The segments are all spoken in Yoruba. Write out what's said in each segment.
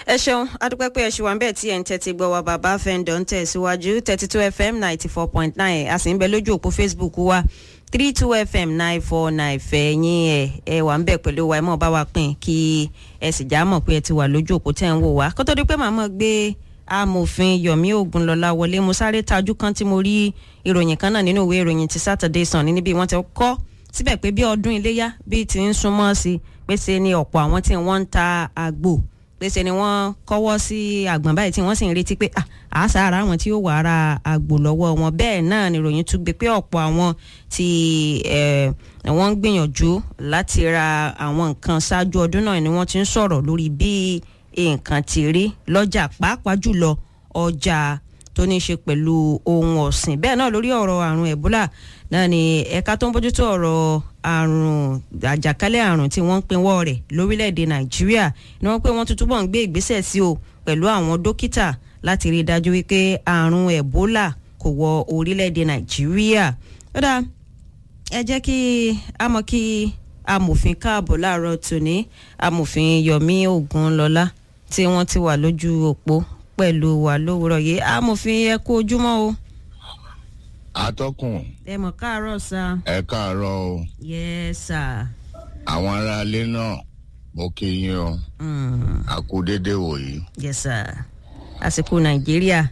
ẹ ṣeun adúpẹ́ pé ẹ ṣì wà ń bẹ̀ tí ẹ̀ ń tẹ́tí gbọ́ wa bàbá fẹ́ǹdọ̀ ń tẹ̀síwájú thirty two fm ninety four point nine a sì ń bẹ lójú òpó facebook wa three two fm nine four nine fẹ̀yìn ẹ̀ ẹ wà ń bẹ̀ pẹ̀lú wa ẹ mọ̀ bá wa pín kí ẹ sì já mọ̀ pé ẹ ti wà lójú òpó tẹ̀ ń wò wá kó tó di pé màmá gbé amòfin yomi ogunlọlá wọlé mo sáré tajú kan tí mo rí ìròyìn kan náà nínú ìwé ìròyìn ti saturday sun ní níbi wọ́n ti kọ́ síbẹ̀ pé bí ọdún iléyá bí ti ń súnmọ́ sí pèsè ni ọ̀pọ̀ àwọn tí wọ́n ń ta àgbò pèsè ni wọ́n kọ́wọ́ sí àgbọ̀n báyìí tí wọ́n sì ń retí pé àṣà ara àwọn tí ó wà ara àgbò lọ́wọ́ wọn bẹ́ẹ̀ náà ni ìròyìn tún gbé pé ọ̀pọ̀ àwọn tí wọ́n ń gbìyànjú láti ra àwọn nǹkan ṣáájú ọdún náà ni wọ́n ti ń sọ̀rọ̀ lórí bí nǹkan ti rí lọ́jà pàápàá jùlọ ọjà tó ní í ṣe pẹ̀lú ohun ọ̀sìn bẹ́ẹ̀ náà lórí ọ̀rọ̀ àrùn ẹ̀bólà náà ni ẹ̀ka tó ń bójútó ọ̀rọ̀ àrùn àjàkálẹ̀ àrùn tí wọ́n ń pinwọ́ rẹ̀ lórílẹ̀‐èdè nàìjíríà ni wọ́n pé wọ́n tún túbọ̀ ń gbé ìgbésẹ̀ sí o pẹ̀lú àwọn dókítà láti rí i dájú wípé àrùn ẹ̀bólà kò wọ orílẹ̀‐èdè nàìjíríà kódà ẹ jẹ́ kí a mọ̀ kí amòfin káàbọ̀ láàárọ̀ tòní amòfin yomi ogunlọ́lá tí wọ́n ti wà lójú òpó pẹ̀lú wa lówùrọ̀ yìí amòfin ẹ kú ojúmọ́ o atọ́kùn. ẹ mọ̀ káàárọ̀ sá. ẹ káàárọ̀ o. yes sir. àwọn aráalé náà mo kí yín o. a kú déédéé wòyí. yes sir. àsìkò nàìjíríà.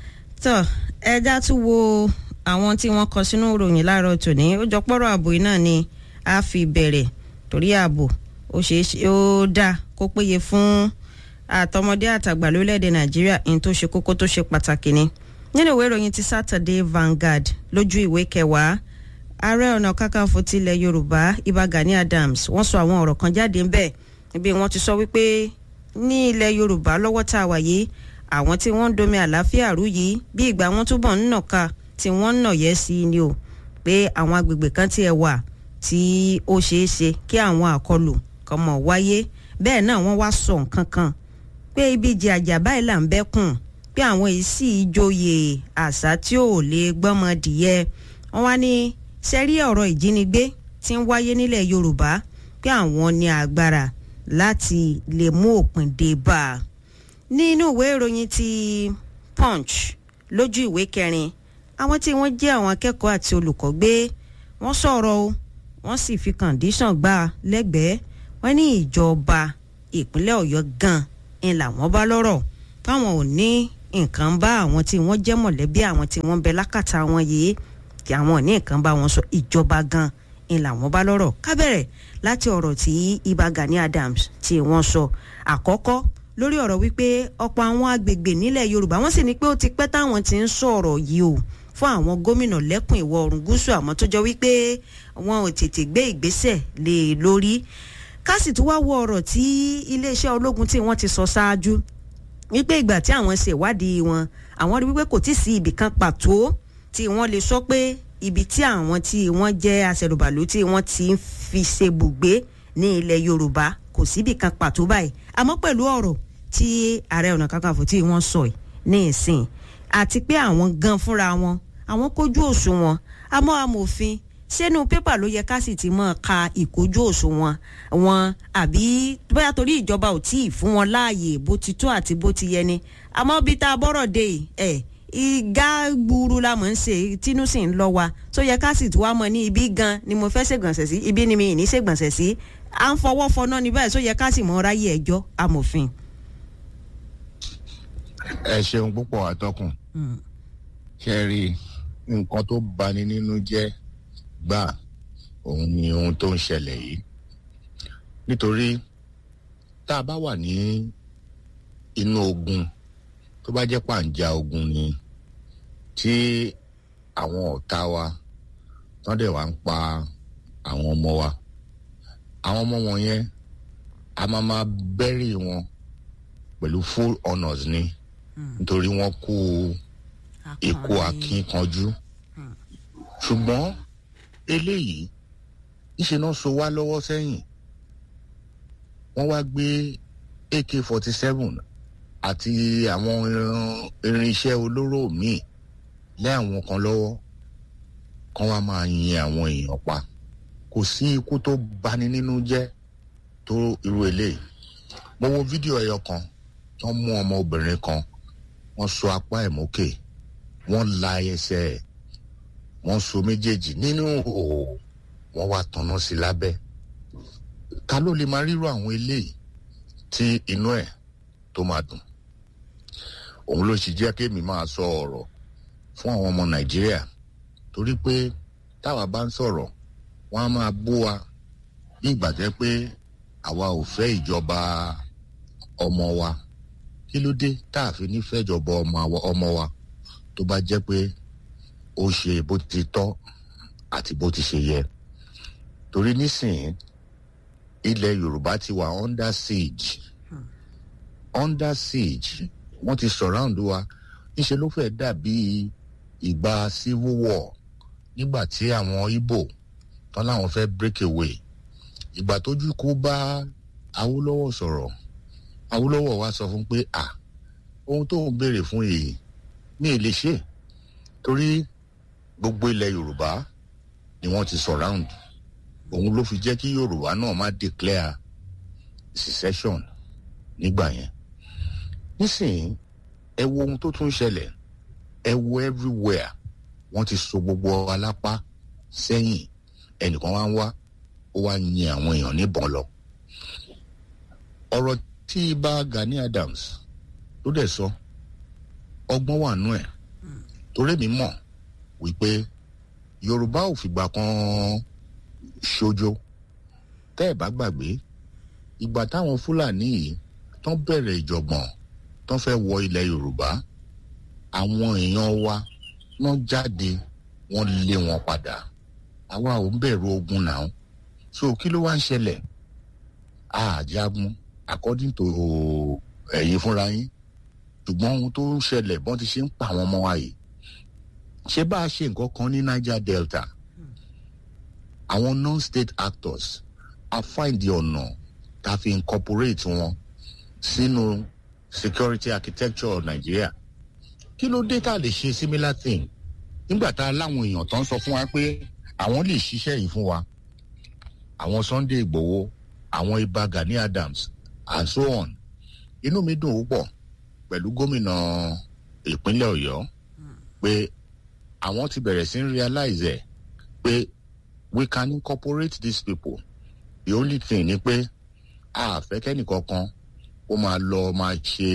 tó ẹja tún wo àwọn tí wọ́n kọ sínú ìròyìn láàárọ̀ tòní ó jọ pọ́rọ̀ ààbò yìí náà ni a fi bẹ̀rẹ̀ torí ààbò ó ṣeé ṣe ó dáa kó péye fún àtọmọdé àtàgbà lórílẹ̀‐èdè nàìjíríà ní tó ṣe kókó tó ṣe pàtàkì ni nínú ìwé ìròyìn ti saturday vanguard lójú ìwé kẹwàá ààrẹ ọ̀nà kakanfò tilẹ̀ yorùbá ibà gani adams wọ́n sọ àwọn ọ̀rọ̀ kan jáde ńbẹ̀ níbi wọ́n ti sọ wípé ní ilẹ̀ yorùbá lọ́wọ́ tá a wà yìí àwọn tí wọ́n ń domi àlàáfíà rú yìí bí ìgbà wọn túbọ̀ ń nàka tí wọ́n ń nàyẹ́ sí i ni o pé àwọn agbègbè kan tiẹ̀ wà tí ó ṣeé ṣe kí àwọn àkọlù kan mọ̀ wáyé bẹ́ẹ̀ náà wọ́n wá sọ nǹkan kan pé ibi ìjì àjà báyìí là ń bẹ́kùn pé àwọn èyí sì joyè àṣà tí ò lè gbọ́mọ dìyẹ wọn wá ní sẹ́rí ọ̀rọ̀ ìjínigbé tí ń wáyé nílẹ̀ yorùbá pé àwọn ní agbára láti lè mú òpin dé bá a nínú ìwé ìròyìn ti punch lójú ìwé kẹrin àwọn tí wọ́n jẹ́ àwọn akẹ́kọ̀ọ́ àti olùkọ́ gbé wọ́n sọ̀rọ̀ o wọ́n sì fi kàndíṣàn gbà lẹ́gbẹ̀ẹ́ wọ́n ní ìjọba ìpínlẹ̀ ọ̀yọ́ gan-an ń làwọn bá lọ́rọ̀ fáwọn ò ní nǹkan bá àwọn tí wọ́n jẹ́ mọ̀lẹ́bí àwọn tí wọ́n bẹ lákàtà wọn yìí kí àwọn ò ní nǹkan bá wọn sọ ìjọba gan ń làwọn bá lọ́rọ̀ kábẹ̀rẹ̀ láti ọ̀rọ̀ tí ibà gani adams tí wọ́n sọ àkọ́kọ́ lórí ọ̀rọ̀ wípé ọ̀pọ̀ àwọn agbègbè nílẹ̀ yorùbá wọ́n sì ní pé ó ti pẹ́ táwọn ti ń sọ̀rọ̀ yìí o fún àwọn gómìnà lẹ́kùn ìwọ̀ oòrùn gúúsù àmọ́ tó jọ wípé wọn ò tètè gbé ìgbésẹ̀ lé e lórí ká sì tún wá wo ọ̀rọ̀ tí iléeṣẹ́ ológun tí wọ́n ti sọ ṣáájú wípé ìgbà tí àwọn ṣe ìwádìí wọn àwọn rí wípé kò tí ì sí ibì kan pàtó tí wọ́n lè sọ pé ibi tí àwọn tí wọ́n jẹ́ aṣẹ̀rùbàlù tí wọ́n ti ń fi ṣe bùgbé ní ilẹ̀ yorùbá kò síbì kan pàtó báyìí àmọ́ pẹ̀lú ọ̀rọ̀ tí ààrẹ ọ̀nà kakanfò tí wọ́n sọ yìí ní ìsìn àti pé àwọn gan fúnra wọn àwọn kójú òṣùwọ̀n àmọ́ amòfin sínú pépà ló yẹ ká sì ti mọ̀ ka ìkójú òṣùwọ̀n wọn àbí bóyá torí ìjọba ò tíì fún wọn láàyè bó ti tó àti bó ti yẹ ni àmọ́ bí tá a bọ́rọ̀ dé ẹ̀ ìgá gburu la mọ̀ ń ṣe tínú sì ń lọ wa tó yẹ ká sì tí wàá mọ̀ ní ibi gan ni mo fẹ́ ṣègbọ̀nsẹ̀ sí ibi ni mi ì ní ṣègbọ̀nsẹ̀ sí à ń fọwọ́ fọná ní báyìí tó yẹ ká sì mọ̀ ráyè ẹjọ́ amòfin. ẹ ṣeun púpọ̀ àtọkùn ṣe rí nǹkan tó bani nínú jẹ́ gbà òun ni ohun tó ń ṣẹlẹ̀ yìí nítorí tá a bá wà ní inú ogun tó bá jẹ́ pàǹjà ogun ni tí àwọn ọ̀tá wa tán dẹ̀ wá ń pa àwọn ọmọ wa àwọn ọmọ wọn yẹn a máa máa bẹ́rì wọn pẹ̀lú full honours ni nítorí wọ́n kú ikú akínkanjú ṣùgbọ́n eléyìí ìṣe náà so wá lọ́wọ́ sẹ́yìn wọ́n wá gbé ak forty seven àti àwọn irinṣẹ́ olóró míì lé àwọn kan lọ́wọ́ kán wá máa yin àwọn èèyàn pa kò sí ikú tó bani nínú jẹ́ tó irú eléyìí mo wo fídíò ẹyọ kan wọ́n mú ọmọ obìnrin kan wọ́n so apá ẹ̀ mókè wọ́n la ẹsẹ̀ ẹ̀ wọ́n so méjèèjì nínú òò wọ́n wá tanná sí lábẹ́ ta ló lè máa ríro àwọn eléyìí tí inú ẹ̀ tó máa dùn òun ló sì jẹ́ kémi máa sọ ọ̀rọ̀ fún àwọn ọmọ nàìjíríà torí pé táwa bá ń sọ̀rọ̀ wọ́n á máa bú wa ní ìgbà jẹ́ pé àwa ò fẹ́ ìjọba ọmọ wa kí ló dé tá a fi nífẹ̀ẹ́ ìjọba ọmọ wa tó bá jẹ́ pé ó ṣe bó ti tọ́ àti bó ti ṣe yẹ torí nísìnyí ilẹ̀ yorùbá ti wà under siege under siege wọ́n ti surround wa níṣẹ́ ló fẹ́ dàbí ìgbà civil war nígbà tí àwọn Ìgbò tán láwọn fẹ́ break away ìgbà tójú kó bá Awólọ́wọ̀ sọ̀rọ̀ Awólọ́wọ̀ wá sọ fún pé à ohun tó ń béèrè fún èyí ní èlé ṣe torí gbogbo ilẹ̀ Yorùbá ni wọ́n ti surround òun ló fi jẹ́ kí Yorùbá náà má declare secession nígbà yẹn nísìnyí ẹ wo ohun tó tún ṣẹlẹ̀ ẹ wo everywhere wọ́n ti so gbogbo alápá sẹ́yìn ẹnìkan wá ń wá ó wá yin àwọn èèyàn níbọn lọ. ọ̀rọ̀ tí ibà Gani Adams ló dẹ̀ sọ ọgbọ́n wà nú ẹ̀ torí mi mọ̀ wípé Yorùbá ò fìgbà kan ṣojo tẹ́ ẹ̀ bá gbàgbé ìgbà táwọn Fúlàní yìí tán bẹ̀rẹ̀ ìjọ̀gbọ̀n tán fẹ́ wọ ilẹ̀ Yorùbá àwọn èèyàn wa wọ́n jáde wọ́n lé wọn padà àwa ò ń bẹ̀rù ogun náà so kí ló wá ń ṣẹlẹ̀ àjagun according to ẹ̀yin fúnra yín ṣùgbọ́n ohun tó ń ṣẹlẹ̀ bọ́n ti ṣe ń pa àwọn ọmọ wa yìí ṣé bá a ṣe nǹkan kan ní Niger Delta àwọn non-state actors a find ọ̀nà tá a fi incorporate wọn sínú security architecture Nigeria kí ló dé tá a lè ṣe similar thing nígbà tá a láwọn èèyàn tó ń sọ fún wa pé àwọn lè ṣiṣẹ́ yìí fún wa àwọn Sunday Igboho àwọn Ìbà Gani Adams and so on inú mi dùn púpọ̀ pẹ̀lú gómìnà ìpínlẹ̀ Ọ̀yọ́ pé àwọn ti bẹ̀rẹ̀ sí ń realize ẹ̀ pé we can incorporate these people the only thing ni pé a fẹ́ kẹ́nìkankan ó máa lọ máa ṣe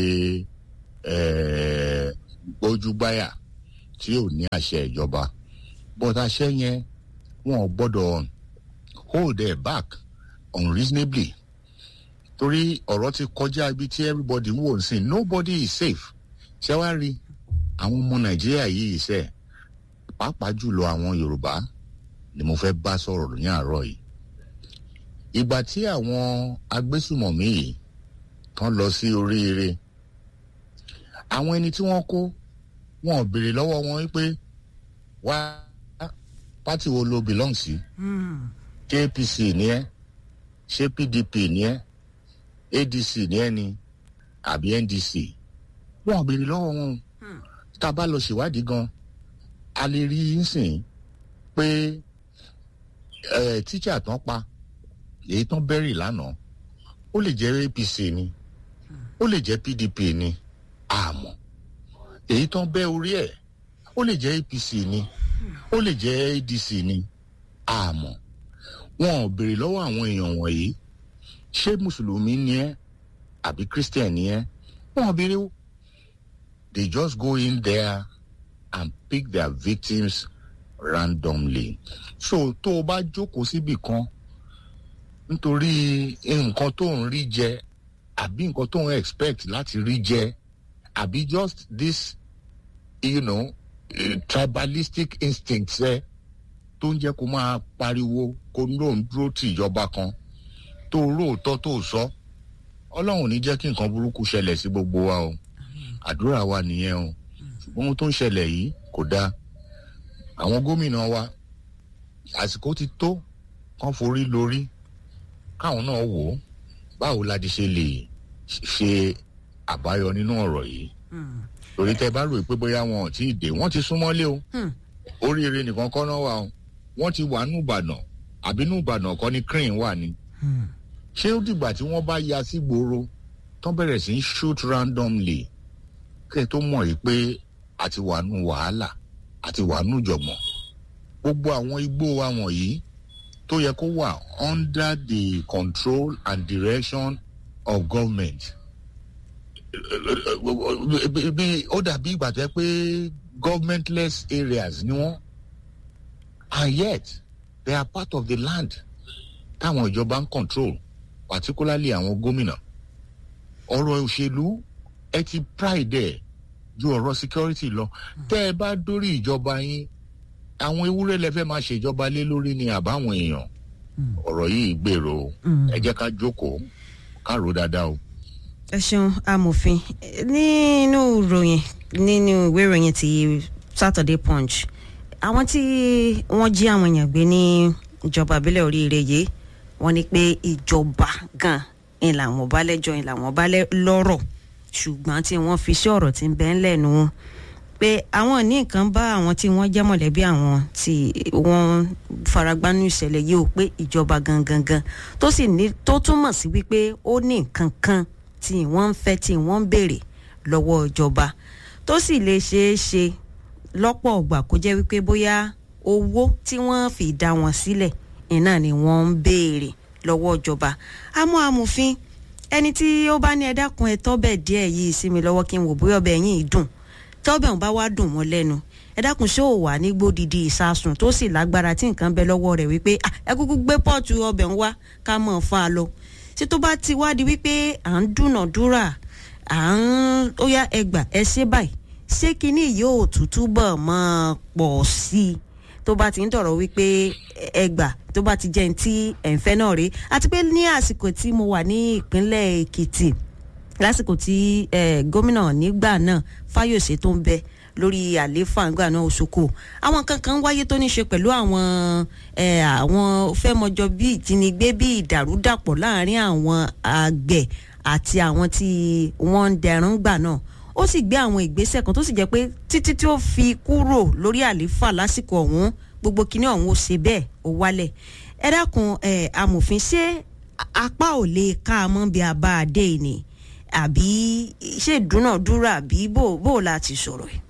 gbójúgbáyà tí ò ní àṣẹ ìjọba but àṣẹ yẹn wọn ò gbọ́dọ̀ hold their back unreasonably torí ọ̀rọ̀ ti kọjá ibi tí everybody ń wò sí nobody is safe ṣé wàá rí àwọn ọmọ nàìjíríà yìí ṣe pàápàá jùlọ àwọn yorùbá ni mo fẹ́ bá sọ̀rọ̀ ní àárọ̀ yìí ìgbà tí àwọn agbésùmọ̀mí yìí tán lọ sí oríire àwọn ẹni tí wọ́n kó wọn ò béèrè lọ́wọ́ wọn wípé wá pátì wo lo belong sí ṣé APC ni ẹ́ ṣé PDP ni ẹ́ ADC ni ẹ́ ni àbí NDC wọn ò béèrè lọ́wọ́ wọn tá a bá lọ ṣèwádìí gan a lè rí nsìn pé tíṣà tán pa èyí tán bẹ́rì lánàá ó lè jẹ́ APC ni ó lè jẹ́ PDP ni àmọ́ èyí tán bẹ́ orí ẹ̀ ó lè jẹ́ APC ni ó lè jẹ́ ADC ni àmọ́ wọn ò béèrè lọ́wọ́ àwọn èèyàn wọ̀nyí ṣé mùsùlùmí ni ẹ́ àbí christian ni ẹ́ wọn ò béèrè they just go in there and pick their victims randomly so tó o bá jókòó síbì kan nítorí nǹkan tó ń rí jẹ àbí nǹkan tó ń expect láti rí jẹ àbí just this you know uh, tribalistic instincts ẹ tó ń jẹ́ kó máa pariwo kó lóun dúró tì ìjọba kan tó róòótọ́ tó sọ ọlọ́run ò ní jẹ́ kí nǹkan burúkú ṣẹlẹ̀ sí gbogbo wa o àdúrà wa nìyẹn o ṣùgbọ́n ohun tó ń ṣẹlẹ̀ yìí kò dáa àwọn gómìnà wa àsìkò ti tó kán forí lórí káwọn náà wò ó báwo la ti ṣe lè ṣe àbáyọ nínú ọ̀rọ̀ yìí torí tẹ bá rò pé bóyá wọn ò tí ì dé wọ́n ti súnmọ́lé o oríire nìkan kọ́ náà wà o wọ́n ti wà nù ìbàdàn àbí nù ìbàdàn kọ́ ni crane wà ni ṣé ó dìgbà tí wọ́n bá ya sí gbòòrò tán bẹ̀rẹ̀ sí í shoot randomly kẹ́ ẹ tó mọ̀ yìí pé àti wà nù wàhálà àti wà nù jọ̀gbọ̀n gbogbo àwọn igbó wa wọ̀nyí tó yẹ kó wà under the control and direction of government bí ó dàbí ìgbà tó yẹ pé governmentless areas ni wọ́n and yet they are part of the land táwọn ìjọba ń control particularly àwọn gómìnà ọ̀rọ̀ òṣèlú ẹ ti pride ẹ̀ ju ọ̀rọ̀ security lọ tẹ́ ẹ bá dórí ìjọba yín àwọn ewúrẹ́ lẹ fẹ́ máa ṣèjọba lé lórí ni àbáwọn èèyàn ọ̀rọ̀ yìí gbèrò ẹ jẹ́ ká jókòó ká rò dáadáa o. ẹ ṣeun amòfin nínú ìròyìn nínú ìwé ìròyìn ti Saturday Punch àwọn tí wọ́n jí àwọn èèyàn gbé ní ìjọba ìbílẹ̀ oríire yìí wọ́n ní pé ìjọba gan ń làwọn bá lẹ́jọ́ ń làwọn bá lọ́rọ̀ ṣùgbọ́n tí wọ́n fi sí ọ̀rọ̀ tí ń bẹ ńlẹ̀ nù pé àwọn ní nǹkan bá àwọn tí wọ́n jẹ́ mọ̀lẹ́bí àwọn tí wọ́n faragbánú ìṣẹ̀lẹ̀ yìí ó pé ìjọba gangan gan tó sì ní tó túmọ̀ sí wípé ó ní nǹkan kan tí wọ́n ń fẹ́ tí wọ́n ń béèrè lọ́wọ́ ìjọba tó sì lè ṣeé ṣe lọ́pọ̀ ọgbà kó jẹ́ wípé bóyá owó tí wọ́n fi dá wọn sílẹ̀ iná ni wọ́n ń béèrè lọ́wọ́ ìjọba àmọ́ amòfin ẹni tí ó bá ní ẹ dákun ẹ tọ́bẹ̀ díẹ̀ yìí sí mi lọ́wọ́ kí n wò bóyá ọbẹ̀ yín dùn tọ́bẹ̀ ń bá wá dùn wọ́n lẹ́nu ẹ dákun ṣé ò wà ní gbódìdí ìsasùn tó sì lágbára tí nǹkan bẹ lọ́wọ́ rẹ̀ wípé ẹ kúkú gbé pọ́ọ̀tù ọbẹ̀ ń wá ká mọ̀ fa lọ ṣé tó bá ti wá di wípé à ń dúnàdúrà à ń ó yá ẹgbà ẹ ṣe báyìí ṣé kinní yóò tútú bọ̀ mọ́ pọ̀ sí i tó bá ti ń dọ̀rọ̀ wípé ẹgbà tó bá ti jẹ́ ní tí ẹ̀ǹfẹ́ náà rí àti pé ní àsìkò tí mo wà ní ìpínlẹ̀ Èkìtì lásìkò tí gómìnà nígbà náà Fáyòsé tó ń bẹ lórí àlééfà nígbà náà Òṣogbo àwọn kankan wáyé tó ní ṣe pẹ̀lú àwọn àwọn fẹ́mọjọ bí ìjínigbé bí ìdàrúdàpọ̀ láàrin àwọn àgbẹ̀ àti àwọn tí wọ́n ń dẹrùn gbà náà ó sì gbé àwọn ìgbésẹ̀ kan tó sì jẹ́ pé títí tí ó fi kúrò lórí àlééfà lásìkò ọ̀hún gbogbo kinní ọ̀hún ó ṣe bẹ́ẹ̀ ó wálẹ̀ ẹ dákun ẹ amòfin ṣé apá ò lè ká a mọ́ bí a bá a dé ni àbí ṣé ìdúnàdúrà àbí bò bò láti sọ̀rọ̀ ẹ̀.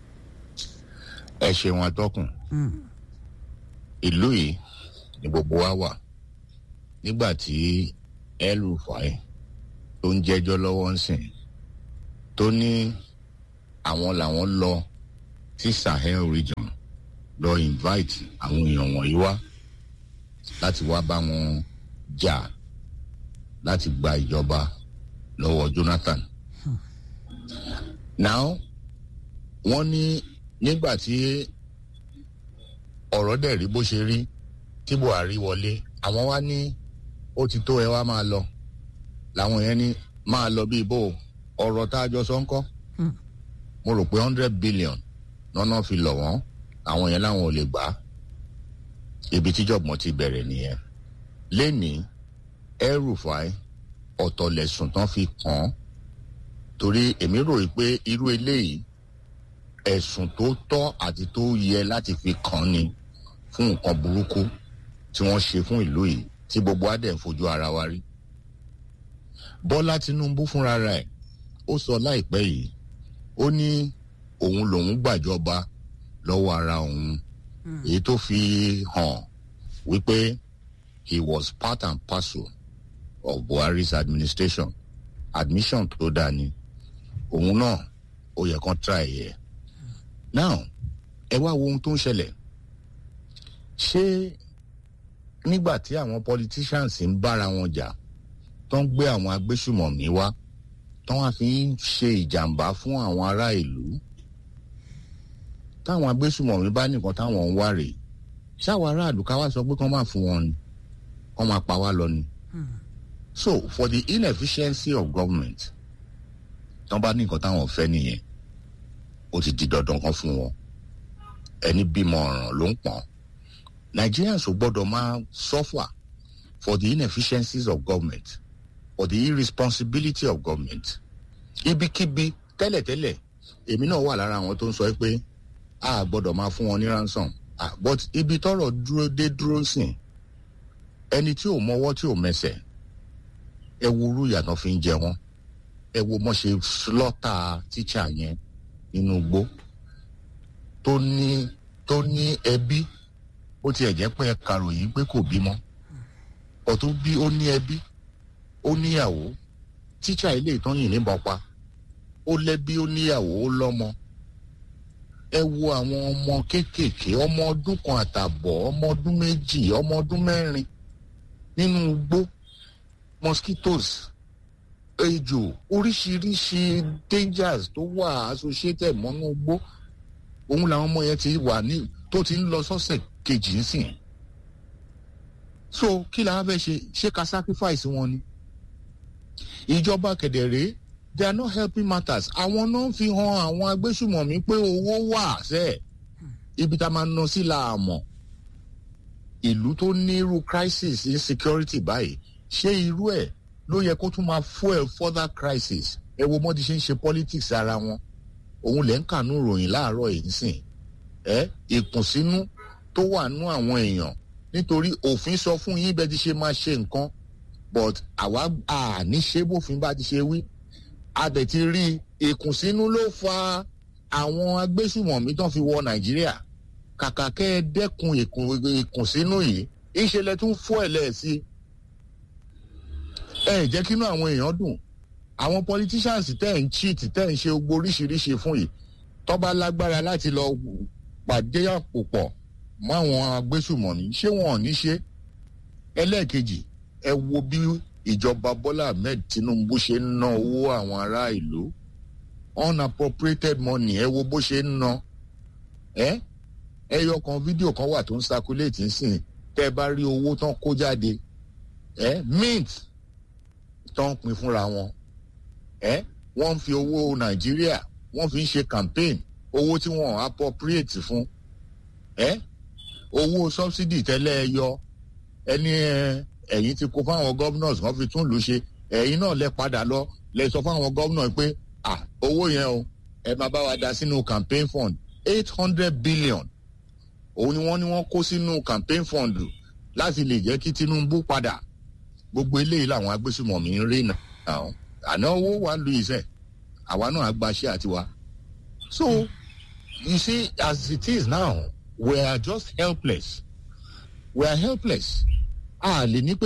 ẹ ṣeun atọ́kùn ìlú yìí ni gbogbo wa wà nígbà tí El-Rufai tó ń jẹ́jọ́ lọ́wọ́ ń sìn tó ní àwọn làwọn lọ sí Sahel region lọ invite àwọn èèyàn wọ̀nyí wá láti wá bá wọn jà láti gba ìjọba lọ́wọ́ Jonathan. now wọ́n ní nígbà tí ọ̀rọ̀ dẹ̀ rí bó ṣe rí tí Buhari wọlé àwọn wá ní ó ti tó ẹ wá máa lọ làwọn yẹn ní máa lọ bíi bó ọ̀rọ̀ tá a jọ sọ ń kọ́ mo rò pé hundred billion lọ́nà fi lọ̀ wọ́n àwọn yẹn láwọn ò lè gbà á ibi tíjọ̀gbọ̀n ti bẹ̀rẹ̀ nìyẹn lẹ́nìí El-Rufai ọ̀tọ̀ lẹ̀sùn tán fi kàn án torí èmi rò pé irú eléyìí ẹ̀sùn tó tọ́ àti tó yẹ láti fi kàn án ni fún nǹkan burúkú tí wọ́n ṣe fún ìlú yìí tí gbogbo adẹ̀ ń fojú ara wa rí Bọ́lá Tinubu fúnra rẹ̀ ó sọ láìpẹ́ yìí ó ní òun lòun gbàjọba lọ́wọ́ ara òun èyí tó fi hàn wípé he was part and parcel of Buhari's administration admission tó dáa ni òun náà ó yẹ kán try yẹ now ẹ wá wo ohun tó ń ṣẹlẹ̀ ṣé nígbà tí àwọn politicians ń bára wọn jà tó ń gbé àwọn agbésùmọ̀mí wá tó wá fi ń ṣe ìjàmbá fún àwọn ará ìlú táwọn agbésùmọ̀mí bá nìkan táwọn ń wá rèé ṣáwọn aráàlú ká wá sọ pé kán máa fún wọn ni kán máa pa wá lọ ni. so for the inefficiency of government tán bá nìkan táwọn fẹ́ nìyẹn ó ti di dandan kan fún wọn ẹni bímọ ọ̀ràn ló ń pọ̀n Nigerians ò gbọ́dọ̀ máa suffer for the inefficiencies of government for the irresponsibility of government ibikíbi tẹ́lẹ̀tẹ́lẹ̀ èmi náà wà lára àwọn tó ń sọ pé a gbọ́dọ̀ máa fún wọn ní ransom ah, but ibi tọ́rọ̀ dúró dé dúró sìn ẹni tí ò mọwọ́ tí ò mẹsẹ̀ ẹ wo orú ìyàtọ̀ fi ń jẹ wọn ẹ wo mọ́ ṣe slọ́tà tíṣà yẹn nínú igbó tó ní tó ní ẹbí ó tiẹ̀ jẹ́ pé ẹ kàròyìn pé kò bímọ ọ̀tún bí ó ní ẹbí ó níyàwó tíṣà ilé ìtọ́yìn níbọn pa ó lẹ́bí ó níyàwó ó lọ́mọ ẹ wo àwọn ọmọ kéékèèké ọmọ ọdún kan àtàbọ̀ ọmọ ọdún méjì ọmọ ọdún mẹ́rin nínú igbó mosquitoes ejò oríṣiríṣi dangers tó wà associated mọ́nú igbó òun làwọn ọmọ yẹn ti wà ní tó ti ń lọ sọ́sẹ̀ kejì ńsìn so kí làwọn fẹ́ ṣe ṣé ká sacrifice wọn ni ìjọba kẹ̀dẹ̀rẹ́ they are not helping matters àwọn náà fi hàn àwọn agbésùmọ̀mí pé owó wà sẹ́ẹ̀ ibi tá a máa ná sí la àmọ̀ ìlú tó ní irú crisis insecurity báyìí ṣé irú ẹ̀ ló yẹ kó tún máa fuel further crisis ẹ wo mọ́ ti ṣe ń ṣe politics ara wọn òun lẹ́ ń kànú ròyìn láàárọ̀ yìí sìn ẹ ìkùnsínú tó wà nú àwọn èèyàn nítorí òfin sọ fún yín bẹ́ẹ̀ ti ṣe máa ṣe nǹkan but àwa àní ṣe bófin bá ti ṣe wí a dẹ̀ ti rí ìkùnsínú ló fa àwọn agbésùmọ̀mí tán fi wọ nàìjíríà kàkà kẹ́ ẹ dẹ́kun ìkùnsínú yìí ìṣẹ̀lẹ̀ tún fọ́ ẹ̀ lẹ́ẹ̀sí ẹ jẹ́ kínú àwọn èèyàn dùn àwọn politicians tẹ́ ẹ̀ ń cheat tẹ́ ẹ̀ ń ṣe gbogbo oríṣiríṣi fún yìí tọ́ba lágbára láti lọ pàdé àpò pọ̀ mọ́ àwọn agbésùmọ̀mí ṣé wọn ò ní ṣe ẹlẹ́ẹ̀kejì ẹ wo bí ìjọba bọ́lá ahmed tinubu ṣe ń ná owó àwọn ará ìlú unappropriated money ẹ wo bó ṣe ń ná ẹ ẹyọ kan fídíò kan wà tó ń circulate nsìn tẹ bá rí owó tán kó jáde ẹ mint tán pin fúnra wọn ẹ wọ́n fi owó nàìjíríà wọ́n fi ń ṣe campaign owó tí wọ́n appropriate fún ẹ owó subsidy tẹ́lẹ̀ ẹ yọ ẹni ẹ ẹ̀yin ti kó fáwọn governors wọ́n fi tún lù ṣe ẹ̀yin náà lẹ padà lọ lẹ sọ fáwọn governors pé ah owó yẹn o ẹ máa bá wa da sínú campaign fund eight hundred billion òun ni wọ́n ní wọ́n kó sínú campaign fund láti lè jẹ́ kí tinubu padà gbogbo eléyìí làwọn agbésùmọ̀mí ń rí náà àná owó wa lu iṣẹ́ àwa náà á gbaṣẹ́ àtiwa so you see as it is now we are just helpless we are helpless a lè ní pé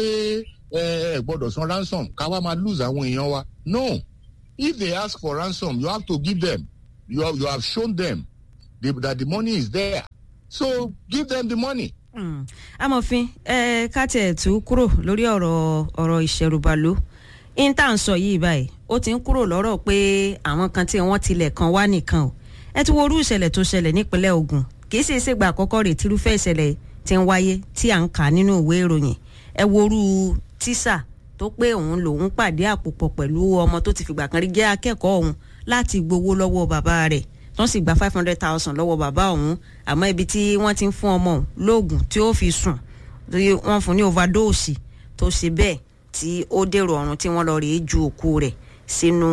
ẹ gbọ́dọ̀ san ransom ká wá máa lose àwọn èèyàn wa no if they ask for ransom you have to give them you have, you have shown them the, that the money is there so give them the money. amòfin ẹ ká tiẹ̀ tú kúrò lórí ọ̀rọ̀ ọ̀rọ̀ ìṣẹ̀rùbàlú intan sọ yìí báyìí ó ti ń kúrò lọ́rọ̀ pé àwọn kan tí wọ́n tilẹ̀ kan wá nìkan o ẹ ti wo orú ìṣẹ̀lẹ̀ tó ṣẹlẹ̀ nípínlẹ̀ ogun kì í ṣe é ṣègbà àkọ́kọ́ rẹ̀ tírúfẹ́ ìṣẹ̀lẹ̀ ti ń wáyé tí à ń kà nínú ìwé ìròyìn ẹ wo orú tíṣà tó pé òun lòun pàdé àpòpọ̀ pẹ̀lú ọmọ tó ti fìgbà kan rí jẹ́ akẹ́kọ̀ọ́ òun láti gbowó lọ́wọ́ bàbá rẹ̀ tó sì gba five hundred thousand lọ́wọ́ bàbá òun àmọ́ ibi tí wọ́n ti ń fún ọmọ òun lóògùn tí ó fi sùn wọ́n fún ní overdose tó ṣe bẹ́ẹ̀ tí ó dèrò ọ̀run tí wọ́n lọ rèé ju òkú rẹ̀ sínú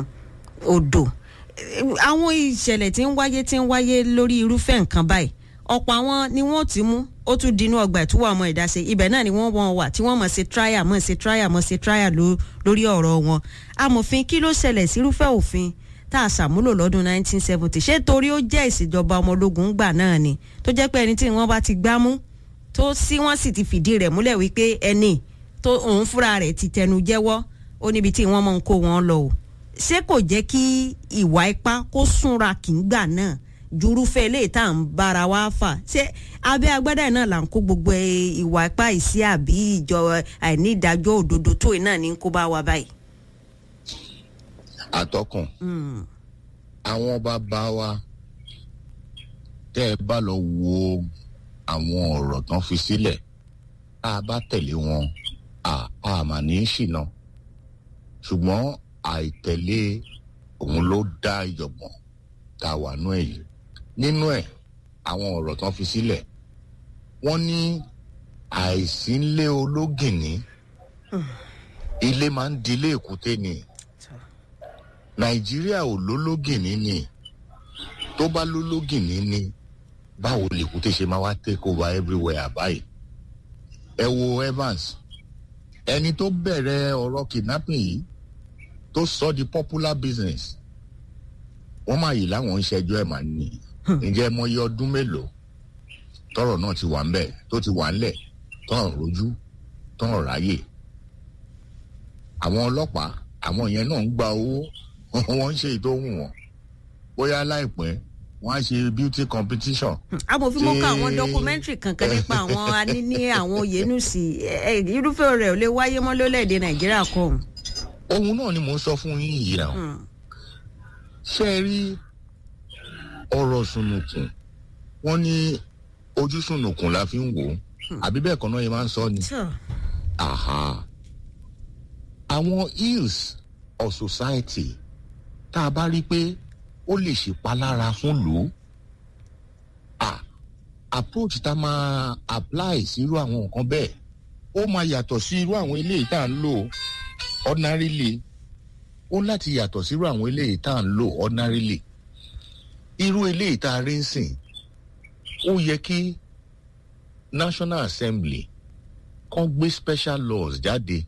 odò àwọn ìṣẹ̀lẹ̀ tí ń wáyé tí ń wáyé lórí irúfẹ́ nǹkan báyìí ọ̀pọ̀ àwọn ni wọ́n ti mú ó tún dinú ọgbà ìtúwọ̀ ọmọ ìdáṣe ibẹ̀ náà ni wọ́n wọ́n wà tí wọ́n mọ̀ ṣe trial mọ̀ ṣe trial mọ̀ ṣe trial lórí ọ̀rọ̀ wọn amòfin kí ló ṣẹlẹ̀ sírúfẹ́ òfin tá a ṣàmúlò lọ́dún 1970 ṣé torí ó jẹ́ ìṣèjọba ọmọ ológun gbà náà ni tó jẹ́ pé ẹni tí wọ́n bá ti gbámú tó sí wọ́n sì ti fìdí rẹ̀ múlẹ̀ wípé ẹni tó òun fúnra rẹ̀ ti tẹnu jẹ́wọ́ ó níbi tí wọ́n mọ̀ ń kó wọn lọ o ṣé kò jẹ́ kí ìwà ipá kó súnra kì í gbà náà jurúfẹ́ ilé tá à ń bára wa fà ṣé abẹ́ agbádá náà là ń kó gbogbo ìwà ipá ìsí àbí ìjọ àìní ìdájọ́ òdodo tó náà ní kó bá wa báyìí. àtọkùn àwọn bàbá wa tẹ́ ẹ bá lọ wo àwọn ọ̀rọ̀ tán fi sílẹ̀ tá a bá tẹ̀lé wọn a mà ní í ṣìnà ṣùgbọ́n àìtẹ̀lé òun ló dá ìjọ̀gbọ̀n tá a wà nú ẹ̀ yìí nínú ẹ̀ àwọn ọ̀rọ̀ tán fi sílẹ̀ wọ́n ní àìsí ńlé ológìnní ilé máa ń dilé èkúté ni nàìjíríà ò lólógìnní ni tó bá lólógìnní ni báwo lèkúté ṣe máa wá take over everywhere báyìí ẹ wo evans ẹni tó bẹ̀rẹ̀ ọ̀rọ̀ kidnapping yìí tó sọ di popular business wọ́n máa yìí láwọn ń ṣẹjọ́ ẹ̀ máa ní ǹjẹ́ mọ iye ọdún mélòó tọrọ náà ti wà ń bẹ̀ tó ti wà ńlẹ̀ tọ́rọ̀ rojú tọ́rọ̀ ráyè àwọn ọlọ́pàá àwọn yẹn náà ń gba owó wọ́n ń ṣe ìtòhùn wọn bóyá láìpẹ́ wọ́n á ṣe beauty competition amòfin mọ́ká Tí- àwọn dọkumẹ́ntìrì kankan nípa àwọn aníní àwọn òyìnbùsì irúfẹ́ rẹ̀ ò lè wáyé mọ́ lólẹ̀‐èdè nàìjíríà kọ́ ọ̀hún. ohun náà ni mò ń sọ fún yín yìí náà ṣé ẹ rí ọ̀rọ̀ sùnùkùn wọ́n ní ojú sùnùkùn la fi ń wò ó àbí bẹ́ẹ̀ kan náà yẹn máa ń sọ ni. Aha. àwọn ills of society tá a bá rí i pé ó lè ṣèpalára fún lò ó ah approach tá a máa apply sírú àwọn nǹkan bẹ́ẹ̀ ó máa yàtọ̀ sí irú àwọn eléyìí tá à ń lò ordinarily ó láti yàtọ̀ sírú àwọn eléyìí tá à ń lò ordinarily irú eléyìí tá a rí ń sìn ó yẹ kí National Assembly kan gbé special laws jáde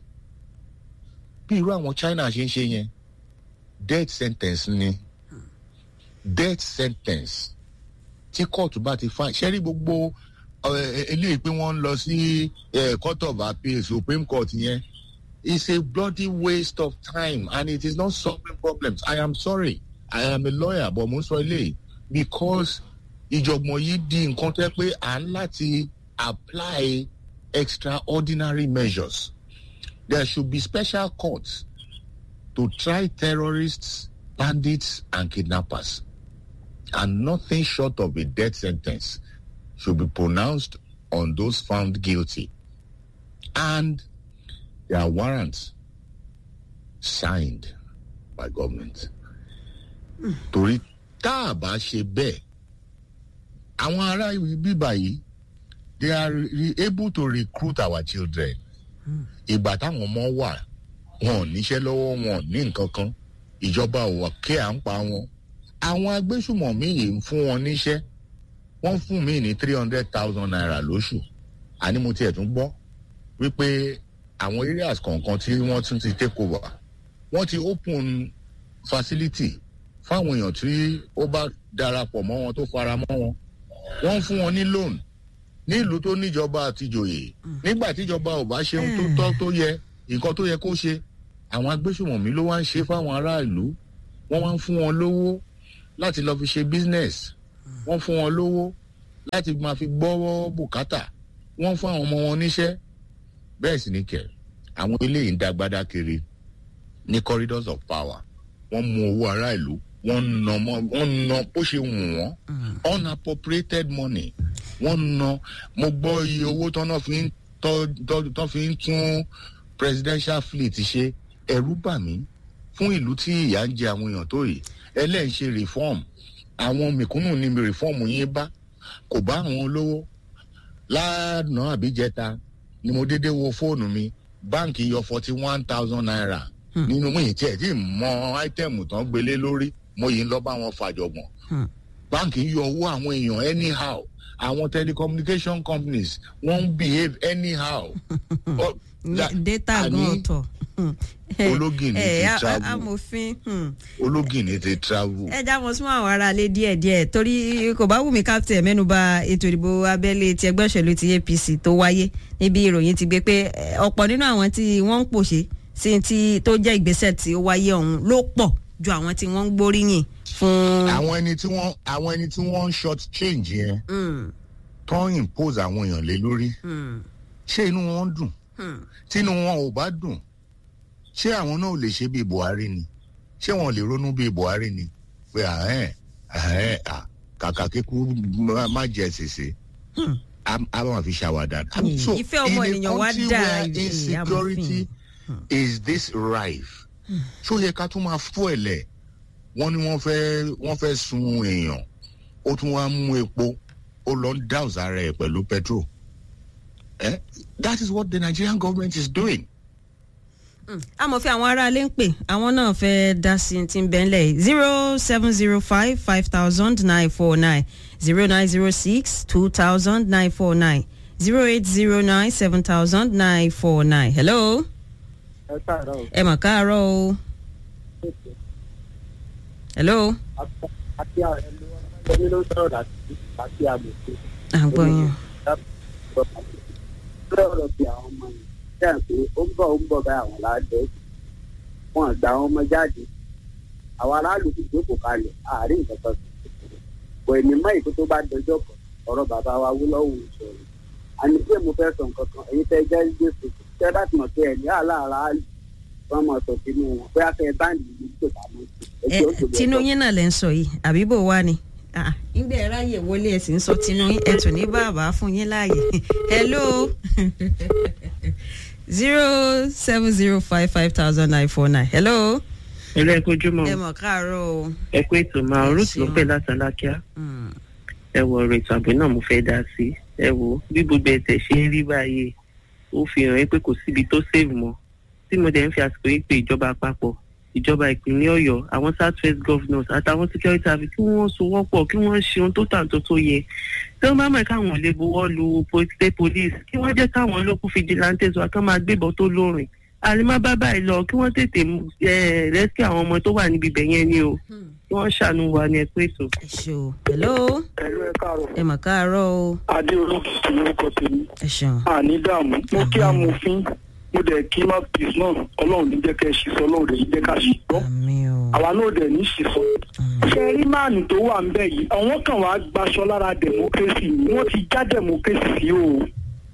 bí irú àwọn China ṣe ń ṣe yẹn death sentence ni death sentence tí kóòtù bá ti fa ṣẹ́rí gbogbo eh, eléyìí pé wọ́n ń lọ sí eh, court of appeal supreme court yẹn it's a bloody waste of time and it is not solving problems i am sorry i am a lawyer but mo ń sọ eléyìí because ìjọ̀gbọ̀n yìí di nǹkan tẹ́ pé à ń láti apply extraordinary measures there should be special courts to try terrorists bandits and kidnappers and nothing short of a death sentence should be pronounced on those found guilty and their warrants signed by government. torí tá a bá ṣe bẹ́ẹ̀ àwọn ará bíbá yìí they are re able to recruit our children. ìgbà táwọn ọmọ wà wọn ò níṣẹ́ lọ́wọ́ wọn ò ní nǹkan kan ìjọba ò wà kí à ń pa wọn àwọn agbésùmọ̀mí yìí ń fún wọn níṣẹ́ wọ́n fún mi ní three hundred thousand naira lóṣù àní mo tiẹ̀ tún gbọ́ wípé àwọn areas kọ̀ọ̀kan tí wọ́n tún ti take over wọ́n ti open facility fáwọn èèyàn tí ó bá darapọ̀ mọ́ wọn tó fara mọ́ wọn wọ́n ń fún wọn ní loan nílùú tó níjọba àtijọ́yè nígbà tíjọba ò bá ṣe ohun tó tọ́ tó yẹ nǹkan tó yẹ kó ṣe àwọn agbésùmọ̀mí ló wá ń ṣe fáwọn aráàlú wọ́n wá ń fún wọn lówó láti lọ fi ṣe business wọ́n fún wọn lówó láti máa fi gbọ́ bùkátà wọ́n fún àwọn ọmọ wọn níṣẹ́ bẹ́ẹ̀ sì ni kẹ̀ àwọn eléyìí ń dagbada kiri ní corridors of power wọ́n mú owó ará ìlú wọ́n ná wọ́n ná bó ṣe wù wọ́n unappropriated money wọ́n ná mo gbọ́ iye owó tọ́nà fi ń tọ́ fi ń tún presidential fleet ṣe ẹ̀rú bà mí fún ìlú tí ìyà ń jẹ àwọn èèyàn tó yìí ẹlẹ́yìn ṣe reform àwọn mẹ̀kúnnù ní reform yín bá kò bá àwọn olówó lánàá àbíjẹta ni mo dédé wo fóònù mi báǹkì yọ forty one thousand naira nínú mo yìí tiẹ̀ tí mọ áítẹ̀mù tán gbélé lórí mo yìí ń lọ bá wọn fàjọgbọ̀n báǹkì yọ owó àwọn èèyàn anyhow àwọn telecommunication companies wọ́n ń behave anyhow. data gan ọ̀tọ̀ ológìní ti travel amòfin ológìní ti travel. ẹ já mọ súnmọ́ àwọn aráalé díẹ̀díẹ̀ torí kò bá wù mí captain mẹ́nuba ètò ìdìbò abẹ́lé ti ẹgbẹ́ òṣèlú ti APC tó wáyé níbi ìròyìn ti gbé pé ọ̀pọ̀ nínú àwọn tí wọ́n ń pòṣe sí ti tó jẹ́ ìgbésẹ̀ tí ó wáyé ọ̀hún ló pọ̀ ju àwọn tí wọ́n ń gbóríyìn fún. àwọn ẹni tí wọ́n àwọn ẹni tí wọ́n ń short change yẹn tó ń impose àwọn èèyàn lé lórí ṣé inú wọn dùn tí inú wọn ò bá dùn ṣé àwọn náà ò lè ṣe bíi Buhari ni ṣé wọn lè ronú bíi Buhari ni pé àhẹ́n àhẹ́n à kàkà kíkú má jẹ ṣèṣe a máa fi ṣàwádà. ìfẹ́ ọmọ ènìyàn wá dà insecurity is this rife ṣó yẹ ká tún máa fọ́ ẹ̀lẹ̀ wọ́n ní wọ́n fẹ́ wọ́n fẹ́ sun èèyàn ó tún wá mú epo ó lọ ń dáùsà ara ẹ̀ pẹ̀lú petrol eh? that is what the Nigerian government is doing amòfin àwọn aráalé ń pè àwọn náà fẹ́ dá sí ti ń bẹ́ńlẹ̀ zero seven zero five five thousand nine four nine zero nine zero six two thousand nine four nine zero eight zero nine seven thousand nine four nine hello. ẹ káàárọ̀ o. ẹ mà káàárọ̀ o. hello àti ẹlò ọmọdé ló sọ̀rọ̀ láti àti àmọ̀tẹ́. à ń gbọ́ yín lórí ọ̀rọ̀ bí àwọn ọmọ yìí ṣe é pé ó ń bọ̀ ó ń bọ̀ báyìí àwọn aláàjọ wọn gba àwọn ọmọ jáde àwọn aráàlú ti jókòó kalẹ̀ àárín nǹkan kan kò ní mọ́ ìkó tó bá dọjọ́ kan ọ̀rọ̀ bàbá wa wú lọ́wọ́ ìṣòro àní pé mo fẹ́ sọ nǹkan kan èyí tẹ́ jẹ́ jésù tẹ́ bá ti mọ̀ pé ẹ̀ ní àlàára wọn mọ̀ sọ sínú wọn bóyá fẹ́ báńdì yìí tó bá mọ̀ sí ẹ tinú yín náà lẹ ń sọ yìí àbí bò wá ni nígbà ẹ ráyè wọlé ẹ sì ń sọ tinú yín ẹ tún ní bàbá fún yín láàyè hello zero seven zero five five thousand nine four nine hello. ilé ẹkọ ojúmọ́ ẹ mọ̀ káàárọ̀ o. ẹ kú ètò máa ruth ló pè látàlákíá Mm. ẹ wọ ọ̀rọ̀ ètò ààbò náà mo fẹ́ dá sí ẹ wo bí gbogbo ẹ̀tẹ̀ ṣe ń rí báyìí ó fi hàn pé kò síbi tó save mọ́ tí mo dẹ̀ ń fi àsìkò yìí pé ìjọba àpapọ̀ ìjọba ìpínlẹ̀ ọ̀yọ́ àwọn south west governors àtàwọn security service kí wọ́n sowọ́pọ̀ kí wọ́n ṣe ohun tó tàǹtó tó yẹ tí wọ́n bá mọ̀ káwọn lè buwọ́ lu state police kí wọ́n jẹ́ káwọn local vigilantes wa kán máa gbébọn tó lórin àlìmọ́ bá báyìí lọ kí wọ́n tètè rẹ́sí àwọn ọmọ tó wà níbi ibẹ̀ yẹn ni o Hmm. kí wọ́n ṣàánú wa ní ẹ̀kú ètò. ẹ ṣe o hello ẹ̀rọ ẹ̀ káàrọ̀ ẹ mọ̀ káàárọ̀ o. adé olókìkí lórúkọ tèmi ẹ ṣeun. àní dààmú mo kí amòfin mo dẹ̀ kí mouthpiece náà ọlọ́run ní jẹ́ kẹ́ ẹ ṣiṣọ́ ọlọ́run dẹ̀ ní jẹ́ ká ṣiṣọ́ àmì o. àwa náà dẹ̀ ní ṣiṣọ́. àmì. ṣe rí máàlù tó wà ń bẹ̀ yìí àwọn kan wàá gbaṣọ lára democracy ni wọ́n ti já democracy sí o.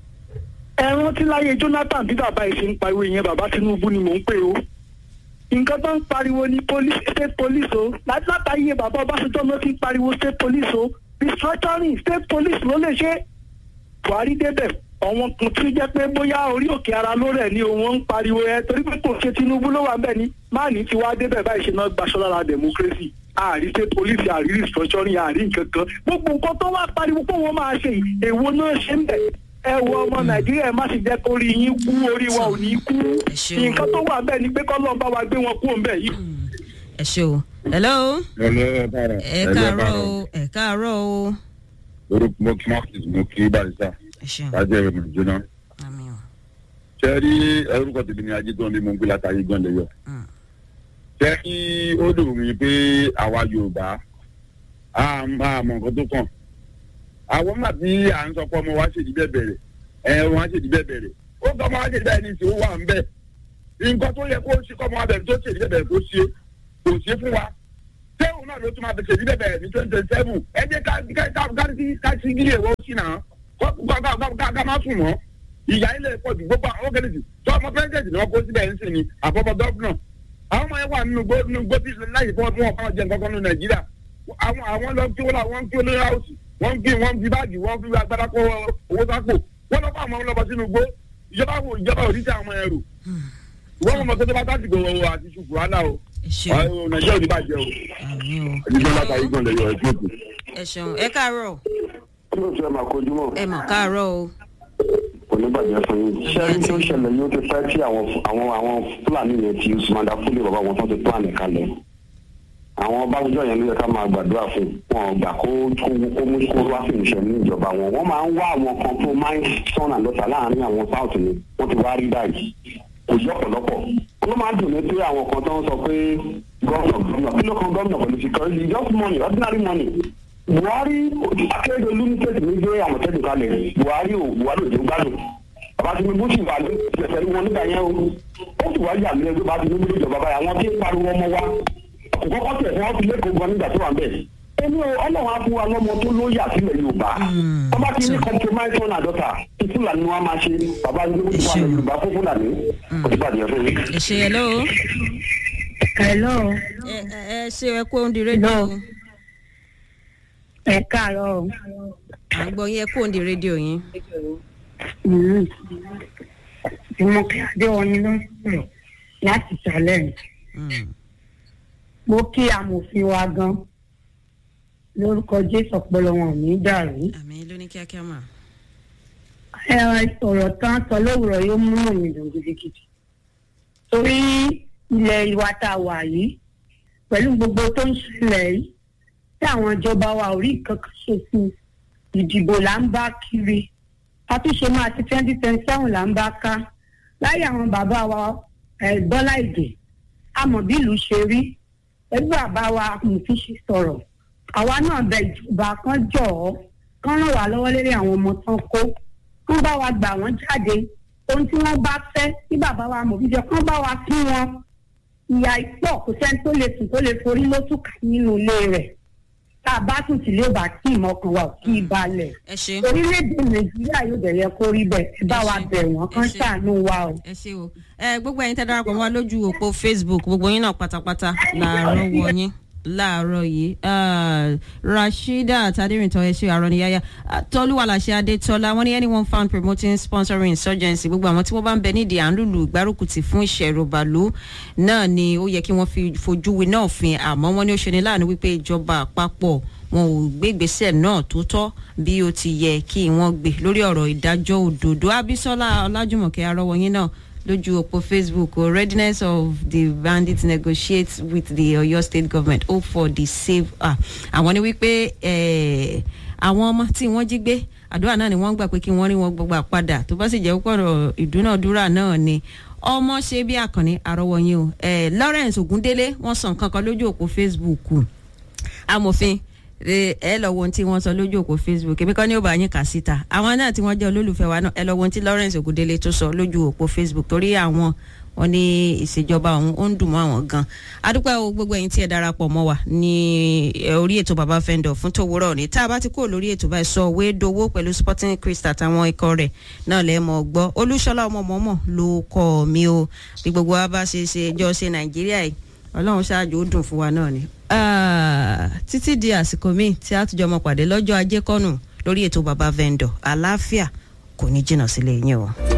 ẹ rántí láyé Jonathan bí bàbá yìí ṣe ń pariwo ìyẹn bàbá Tinubu ni mò ń pè o. nǹkan tó ń pariwo ní police state police o láti látàyè bàbá Ọbásanjọ́ ló ti ń pariwo state police o restructuring state police ló lè ṣe Buhari débẹ̀ àwọn kan tí ó jẹ́ pé bóyá orí òkè ara ló rẹ̀ ni òun ń pariwo ẹ torí pé kò ṣe Tinubu ló wà bẹ́ẹ̀ ni máàní ti wá débẹ̀ báyìí ṣe náà gbaṣọ́ lára democracy ààrí state police ààrí restructuring ààrí nǹkan kan gbogbo nǹkan tó wá pariwo pé wọ́n máa ṣe yìí èwo náà ṣe ń bẹ̀ ẹ wo ọmọ Nàìjíríà ẹ má sì jẹ́ kó rí yín kú orí wa ò ní kú Ẹ ṣeun. nǹkan tó wà bẹ́ẹ̀ ni pé kọ́lọ́ bá wa gbé wọn kú òun bẹ́ẹ̀ yìí. ẹ ṣe o hello ẹ káàárọ̀ ẹ káàárọ̀ o ẹ káàárọ̀ o. orúkọ mo kí marcus mo kí barista ẹ ṣeun. lájẹ ìrìn jóná àmì o. ṣe rí orúkọ tèmi ní ajé tó ń bí mo ń gbé látàrí gan lẹyọ Mm. ṣe kí ó dùn mí pé àwa yorùbá a máa mọ nǹkan tó kàn àwọn máa bí à ń sọ pé ọmọ wa ṣèdí bẹ́ẹ̀ bẹ̀rẹ̀ ẹ wọn á ṣèdí bẹ́ẹ̀ bẹ̀rẹ̀ ó kọ́ ọmọ wa ṣèdí bẹ́ẹ̀ ní ìṣe ó wà ń bẹ̀ nǹkan tó yẹ kó ṣe kọ́ ọmọ wa bẹ̀rẹ̀ tó ṣèdí bẹ́ẹ̀ bẹ̀rẹ̀ kó ṣe kò ṣe fún wa sẹ́wọ̀n náà ló tún máa ṣèdí bẹ́ẹ̀ bẹ̀rẹ̀ ní twenty twenty seven ẹ jẹ́ ká ká ká ká sí ká sí gílé ìwọ sí náà kó ká ká ká ká ká má sùn mọ́ ìyá ilé pọ̀ jù gbogbo àwọn kẹ́lẹ́sì tó ọmọ pẹ́ńtẹ̀tì ni wọ́n kó síbẹ̀ ń sìn ní àfọ́fọ́ gọ́fúnà àwọn ọmọ yẹn wà nínú gbó nínú gbó tí láyé fún ọdún ọkọ jẹ nǹkan kan ní nàìjíríà àwọn àwọn lọ kí wọn lọ wọn kí olórí àwòsì wọn kí wọn fi báàgì wọn fi agbára kó owó sápò wọn lọ fún àwọn ọlọpàá sínú gbó ìjọba wo ìjọba ò ní tẹ àwọn ẹrù wọn mọ mọtò tó bá tásìkò àti ṣùkú àlà o ẹ ṣeun. àwọn nàìjíríà ò ní bàjẹ́ o àmì o. ẹni tó látàrí gan lẹ́yọ̀ ẹ̀ tó kù. ẹ ṣeun ẹ káàárọ̀ kí ló ti ẹ máa kojú mọ́ ẹ mọ̀ káàárọ̀ o. kò ní bàjẹ́ fún yín ṣẹ́rí tó ṣẹlẹ̀ yóò ti pẹ́ tí àwọn àwọn àwọn fúlàní yẹn ti sùmọ́dà fúlẹ̀ bàbá wọn tó ti plan kalẹ̀ àwọn báwùjọ yẹn ló yẹ ká máa gbàdúrà fún wọn gbà kó kó kó mú kó wá sí ìṣẹ́ ní ìjọba wọn wọ́n máa ń wá àwọn kan tó máa ń sọ̀nà lọ́tà láàrin àwọn south ni wọ́n ti wá rí báyìí kò yọ ọ̀pọ̀lọpọ̀ ó máa ń dùn ní pé àwọn kan tó ń sọ pé gọ́ọ̀nà gọ́ọ̀nà kí ló kan gọ́ọ̀nà pẹ̀lú security just money ordinary money buhari akérèdọ́lù ní tẹ̀sí ní gbé àmọ̀tẹ́dùn kalẹ̀ buhari ò buhari ò jẹ́ gbádùn bàbá tinubu sì wà ní ìṣẹ̀ṣẹ̀ wọn nígbà yẹn o ó sì wá yà mí ẹgbẹ́ bá tinubu ní ìjọba báyà wọn tí ń pariwo ọmọ wa kò kọ́kọ́ tẹ̀ fún wọn fi lẹ́kọ̀ọ́ gan nígbà tó wà ń bẹ̀ ẹni o ọlọ́run á fún wa lọ́mọ tó lóyà sílẹ̀ yorùbá Mm. ọba ti ní compromise one àdọ́ta tí fúlàní wọn máa ṣe bàbá tinubu ti wà ní yorùbá fún fúlàní kò sí bàjẹ́ fún yín. ẹ ṣe hello. Hello, ẹ ẹ ẹ ṣe ẹ kó ń di rédíò. Hello. ẹ káàárọ̀. à ń gbọ́ yín ẹ kó ń di rédíò yín. Mm. Ìmọ̀kẹ́ Adéwọ̀nyí ló ń sọ̀rọ̀ láti challenge. Mm. Mo kí amòfin wa gan. Lórúkọ Jésù ọpọlọ wọn ò ní dàrú. àmì ló ní kíákíá mà. Ẹ ọ̀rọ̀ tán sọ lówùrọ̀ yóò mú òmì dùn gidigidi. Torí ilẹ̀ ìwà tá a wà yìí pẹ̀lú gbogbo tó ń ṣẹlẹ̀ yìí tí àwọn ìjọba wa ò rí nǹkan kan ṣe sí i. ìdìbò là ń bá kiri àtúnṣe máa ti twenty twenty seven là ń bá ká láyé àwọn bàbá wa eh, Bọ́lá Ìgè a mọ̀ bí ìlú ṣe rí ẹgbẹ́ àbá wa mùtí ṣe sọ̀rọ̀ àwa náà bẹ ìjọba kan jọ̀ ọ́ kán ràn wá lọ́wọ́ lórí àwọn ọmọ tán kó kán bá wa gbà wọ́n jáde ohun tí wọ́n bá fẹ́ tí bàbá wa mọ̀ bíjọ kán bá wa fún wọn ìyá ìpọ̀ kò sẹ́ni tó lè sùn tó lè forí lótùkà nínú ilé rẹ̀ tá a bá sùn sílé ò bá kí ìmọ̀kàn wa ò kí ì balẹ̀ ẹ ṣe orílẹ̀-èdè nàìjíríà yóò dẹ̀ yẹ kó rí bẹ́ẹ̀ ẹ bá wa ṣé. bẹ̀ wọ́n kán Ẹ ṣé. ṣàánú wa o. ẹ ṣe o ẹ gbogbo ẹ̀yin tẹ́ darapọ̀ mọ́ wa lójú òpó facebook gbogbo yín náà pátápátá làárọ̀ wọ yín láàárọ̀ yìí Ah, rasheeda tadérìntàn ẹ ṣe àrọ̀nìyáyá Ah, tọ́lúwàlàṣẹ adétọ́lá wọ́n ní anyone found promoting sponsoring insurgency gbogbo àwọn tí wọ́n bá ń bẹ nídìí à ń lùlù ìgbárùkùtì fún ìṣẹ̀rùbàlú náà ni ó yẹ kí wọ́n fi fojú winá òfin àmọ́ wọ́n ní ó ṣe ní láàánú wípé ìjọba àpapọ̀ wọn ò gbé ìgbésẹ̀ náà tó tọ́ bí ó ti yẹ kí wọ́n gbé lórí ọ̀rọ̀ ìdájọ́ òdodo abisola ọlájùmọ̀kẹ́ arọ́wọ́yìn náà lójú òpó facebook o readiness of the bandits negotiate with the oyo state government hope for the save ah àwọn ni wípé eh, àwọn ọmọ tí wọ́n jí gbé àdúrà náà ni wọ́n gbà pé kí wọ́n rí wọn gbogbo àpadà tó bá sì jẹ́ pọ̀rọ̀ ìdúnàdúrà náà ni ọmọ ṣe bí àkànní àrọ́wọ́yìn o eh, lawrence ogundele wọ́n sọ nǹkan kan lójú òpó facebook amòfin ẹ ẹ lọ wo ohun tí wọ́n sọ lójú òpó facebook èmi kọ́ ni ó bá yín kà síta àwọn náà tí wọ́n jẹ́ olólùfẹ́ wa náà ẹ lọ wo ohun tí lawrence ogundele tó sọ lójú òpó facebook torí àwọn wọn ní ìṣèjọba ọ̀hún ó ń dùn mọ́ àwọn gan adúpẹ́ o gbogbo ẹ̀yin tí ẹ darapọ̀ mọ́ wa ní ẹ, orí ètò baba fẹ́ndọ̀ fún tòwúrọ̀ ní tá a bá ti kúrò lórí ètò báyìí sọ òwe dowó pẹ̀lú sporting crystal àtàwọn ikọ̀ rẹ̀ náà lẹ́ mọ̀ gbọ́ olúṣọlá ọmọ mọ́mọ́ ló kọ́ mi o bí gbogbo wa bá ṣe ṣe jọ ṣe nàìjíríà yìí ọlọ́run ṣáájú ó dùn fún wa náà ni. Ah, títí di àsìkò míì tí a tún jọ mọ pàdé lọ́jọ́ ajé kọ́nù lórí ètò baba vendor àlàáfíà kò ní jìnnà sílé yín o.